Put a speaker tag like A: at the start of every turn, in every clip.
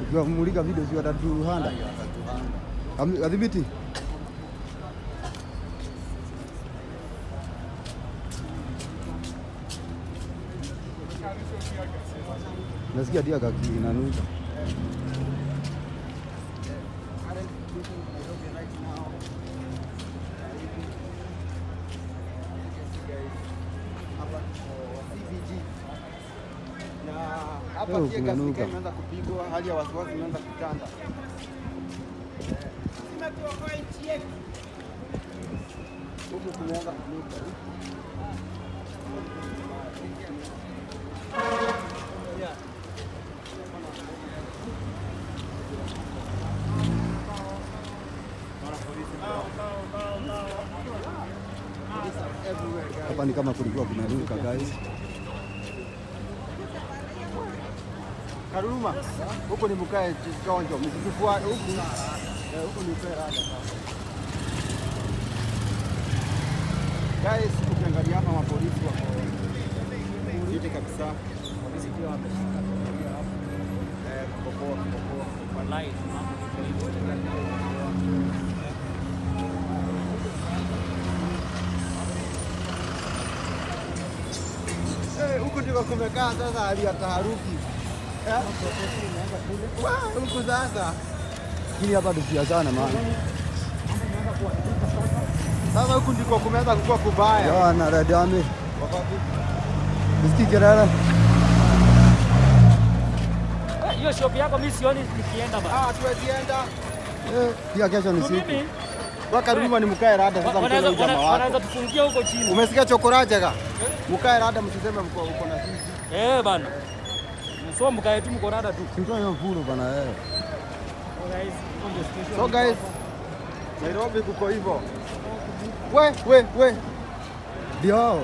A: Tukamulika video si watatuhanda. Ami- Adhibiti. Nasikia dia kaki inanuka.
B: na
A: Leo
B: hapa pia
A: kumenuka.
B: gasika imeanza kupigwa, hali ya wasiwasi imeanza kutanda. Huku kumeanza kunuka.
A: Hapa ni kama kulikuwa kumenuka guys.
B: Karuma, huku ni mkae chonjo, msitufua huku. Eh, huku ni mkae rada sasa. Guys, ukiangalia hapa mapolisi wako viti kabisa. Polisi pia wameshika doria hapo. Eh, kukopoa kukopoa.
C: Wallahi, mambo iko hivyo.
B: Eh, huku ndiko kumekaa sasa hali ya taharuki. Eh? Wa, Huku sasa.
A: Lakini hapa tusiachane maana.
B: Sasa huku ndiko kumeanza kukua kubaya.
A: Ya na radame.
B: Wakati
A: Usikii kelele?
C: Eh, Hiyo shop yako mimi sioni nikienda bana.
B: ah, tuwezienda.
A: Eh, pia kesho ni
C: Tu
A: siku.
C: mimi
B: Kwa Karuma ni mkae rada sasa mkele
C: wanaweza
B: huyu jamaa
C: wana-
B: wako.
C: wanaweza tufungia huko chini.
B: Umesikia chokoraje ka? Mkae rada msiseme mko uko na sisi.
C: Eh bana. So mkae tu mko rada tu.
A: Simtoa hiyo mfuru bana eh.
B: So guys, Nairobi kuko hivyo. We, we, we.
A: Ndio.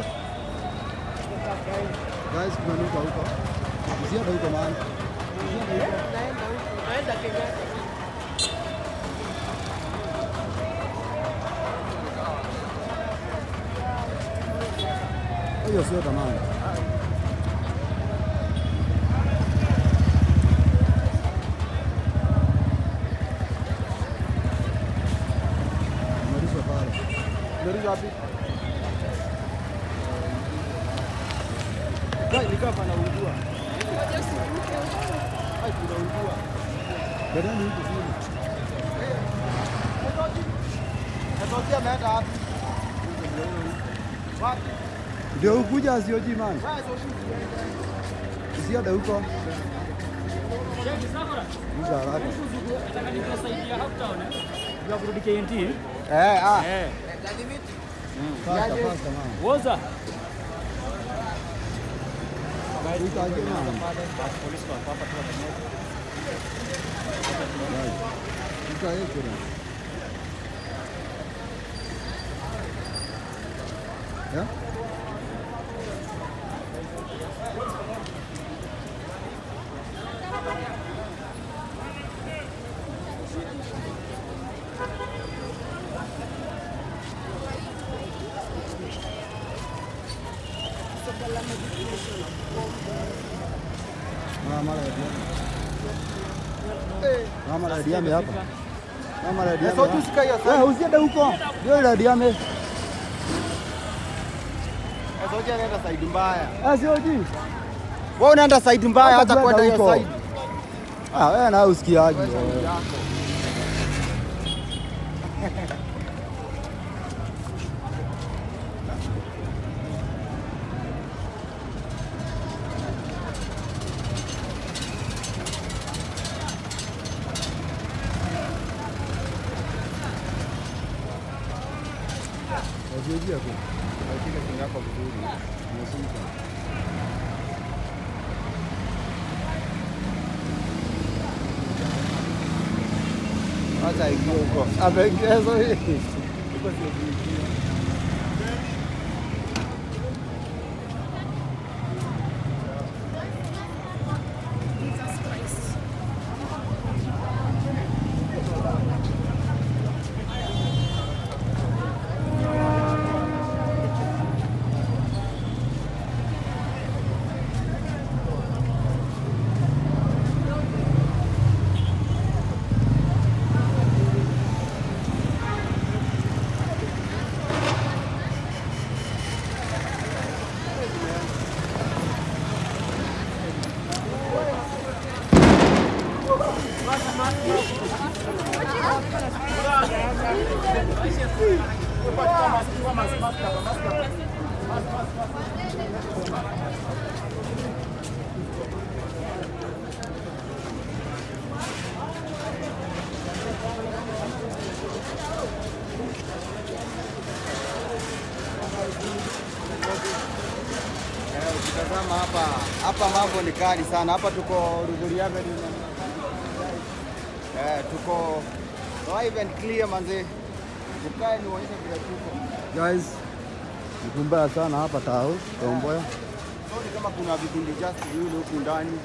A: Guys, kumenuka huko. Usiende huko maana. Hiyo sio tamani. Umerudishwa pale.
B: Ndio wapi? Guys, nikaa panaungua. Ai, kunaungua.
A: Bedani huko chini.
B: Natokea ameenda wapi? Wapi?
A: Ndio ukuja asioji man.
B: Wewe sio shida.
A: Usiende huko.
C: Cheki safara.
A: Uza haraka.
C: Nataka nikusaidia Uptown. eh. Ya kurudi KNT.
B: Eh, ah.
C: Eh.
A: Fasta fasta man.
C: Woza.
A: Utaje man.
C: Polisi wako hapa tu pamoja.
A: Utaje kuna. Ya? Mama la diame. Mama la diame hapa. Mama la diame.
B: Sasa tusika hiyo
A: Wewe
B: sasa.
A: usiende huko. Ndio la diame.
B: Sasa hoja anaenda side mbaya.
A: Ah sio ji.
B: Wewe unaenda side mbaya
A: Hata
B: hata kwenda
A: kwenda
B: hiyo
A: huko.
B: side.
A: Ah wewe na usikiaje.
B: Wewe side yako.
A: Wajijia tu.
B: Shika simu yako vizuri.
A: Unasika.
B: Acha ingie huko.
A: Ameongeza hii.
B: tazama hapa, hapa mambo ni kali sana. Hapa tuko Ruguri Avenue. Eh, tuko live and clear manze. Tukae nionyeshe vile tuko.
A: Guys, ni kumbaya sana hapa tao Tomboya.
B: So ni kama kuna vikundi just viwili huku ndani.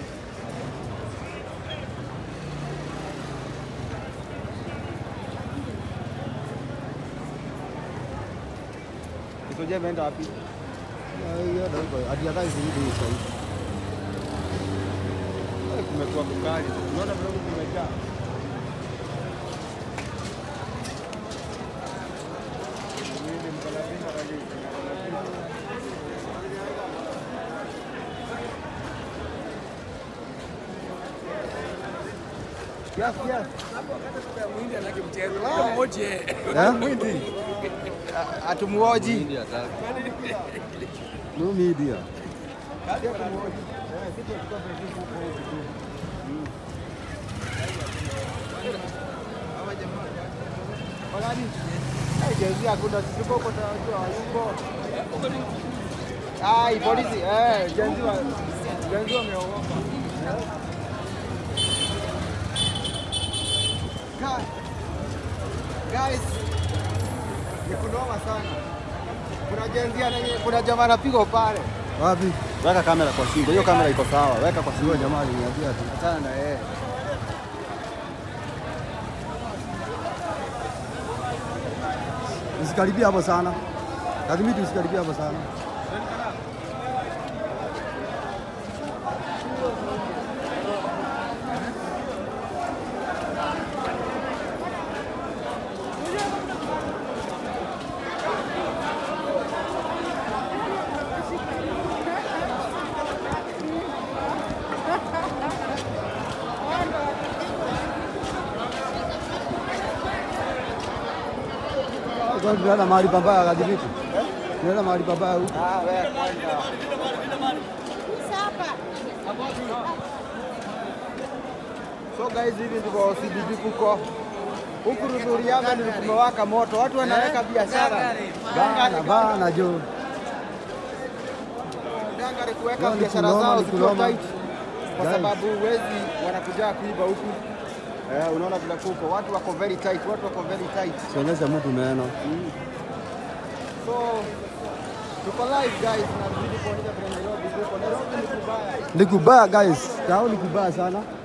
B: Kisoja imeenda wapi?
A: Hiyo ndio hadi hata hizi hizi sasa.
B: Eh, Kumekuwa kukali. Unaona vile huku kumejaa. Mimi mkalapinga kabisa. Yes, yes.
A: Eh?
B: Mwindi. Atumuoji.
A: No media.
B: Jezi hakuna sisi tuko kwa tunajua yuko. Ai polisi eh jenzi wa jenzi wameogopa. Guys, guys, ni kunoma sana. Kuna jenzi ananye, kuna jamaa anapigwa pale.
A: Wapi?
B: Weka kamera kwa shingo, hiyo kamera iko sawa. Weka kwa
A: Sio jamaa aliniambia tu.
B: Achana na yeye.
A: Usikaribia hapo sana. Lazima usikaribia hapo sana. Kwa tunaenda mahali pabaya kadhibiti. Tunaenda mahali pabaya huko.
B: Ah, wewe kwenda. So guys, hivi ndivyo CBD kuko huku Rudhuri Avenue kumewaka moto, watu wanaweka biashara
A: Bana bana jo.
B: Dangari kuweka
A: Leo ni
B: biashara
A: kuloma,
B: zao
A: ni
B: zikiwa
A: kuloma.
B: tight, kwa
A: Guys.
B: sababu wezi wanakuja kuiba huku. Eh, unaona vile kuko watu wako very tight, watu wako very tight.
A: Sionyesha mtu meno.
B: So tuko live guys, na tuzidi kuonyesha vile Nairobi kuko. Nairobi ni kubaya.
A: Ni kubaya guys. Tao ni kubaya sana.